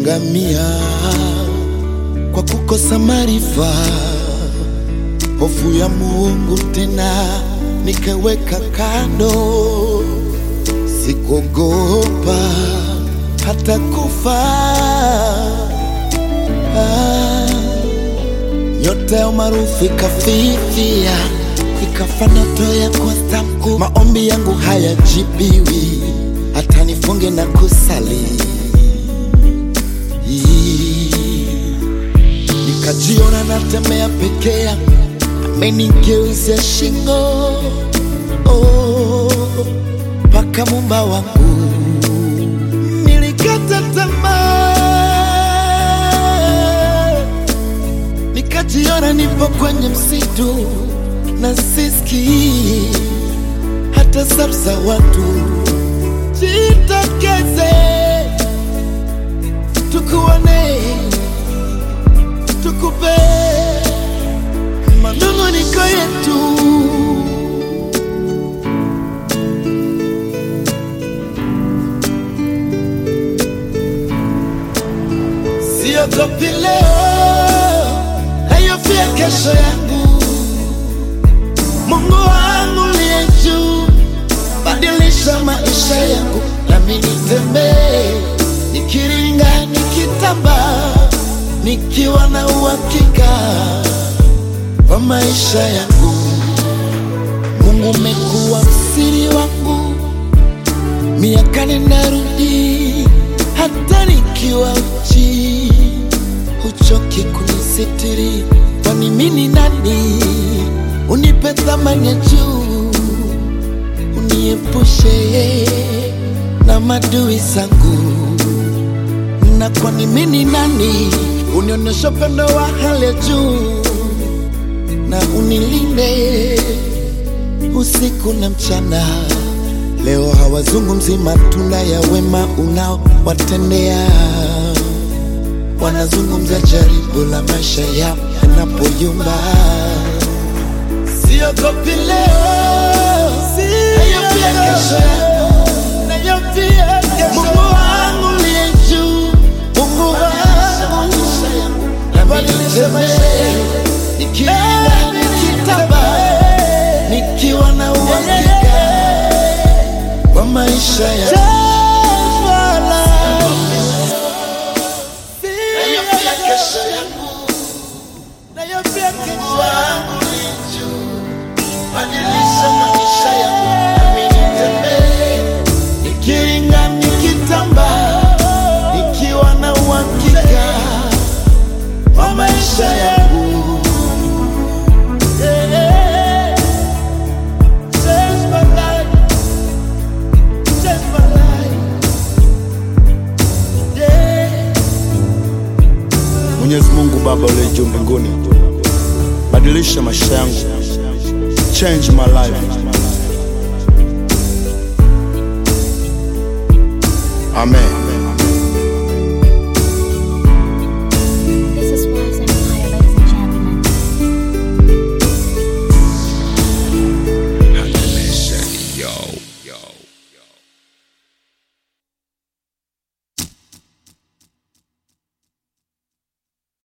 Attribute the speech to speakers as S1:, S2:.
S1: niliangamia kwa kukosa maarifa, hofu ya Mungu tena nikaweka kando, sikuogopa hata kufa. Ah, nyota ya umaarufu ikafifia, ikafa ndoto ya kuwa star mkuu. Maombi yangu hayajibiwi, hata nifunge na kusali nikajiona natembea peke yangu, amenigeuzia shingo mpaka oh, mumba wangu. Nilikata tamaa, nikajiona nipo kwenye msitu na sisikii hata sauti za watu. Jitokeze tukuone tukupe manunguniko yetu. Siogopi leo, nayofia kesho yangu. Mungu wangu liye juu, badilisha maisha yangu, nami nitembee nikiringa, nikitambaa nikiwa na uhakika wa maisha yangu. Mungu umekuwa msiri wangu, miaka ninarudi, hata nikiwa uchi, huchoki kunisitiri. Kwani mimi ni nani unipe thamani ya juu, uniepushe na madui zangu na kwani mimi ni nani unionyesha upendo wa hali ya juu na unilinde usiku na mchana. Leo hawazungumzi matunda ya wema unaowatendea, wanazungumza jaribu la maisha yao yanapoyumba. Siogopi leo, nayofia kesho yangu, nayofia kesho Mungu wangu liye juu Mungu wangu nabadilisha maisha yangu, nikienda nikitamba, nikiwa na uhakika wa maisha yangu. Nayofia kesho yangu, nayofia kesho yangu ni juu. Badilisha maisha yangu, nami nitembee, nikiringa nikitamba nikiwa na uhakika wa maisha yangu. Yeah. Change my life. Change my life. Yeah.
S2: Mwenyezi Mungu Baba uliye juu mbinguni, badilisha maisha yangu, change my life. Amen.